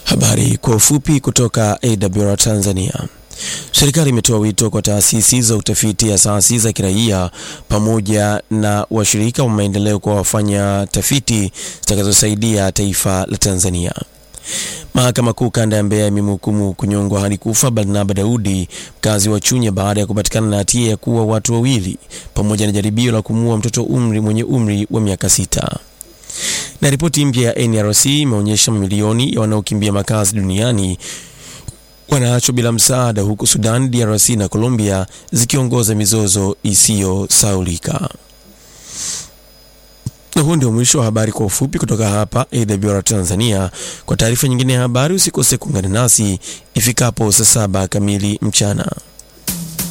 Habari kwa ufupi kutoka AWR Tanzania. Serikali imetoa wito kwa taasisi za utafiti, asasi za kiraia pamoja na washirika wa maendeleo kwa wafanya tafiti zitakazosaidia taifa la Tanzania. Mahakama Kuu kanda ya Mbeya imemhukumu kunyongwa hadi kufa Barnaba Daudi, mkazi wa Chunya, baada ya kupatikana na hatia ya kuua watu wawili pamoja na jaribio la kumuua mtoto umri mwenye umri wa miaka sita. Na ripoti mpya ya NRC imeonyesha mamilioni ya wanaokimbia makazi duniani wanaachwa bila msaada, huku Sudan, DRC na Colombia zikiongoza mizozo isiyosaulika. Na huo ndio mwisho wa habari kwa ufupi kutoka hapa AWR Tanzania. Kwa taarifa nyingine ya habari usikose kuungana nasi ifikapo saa saba kamili mchana.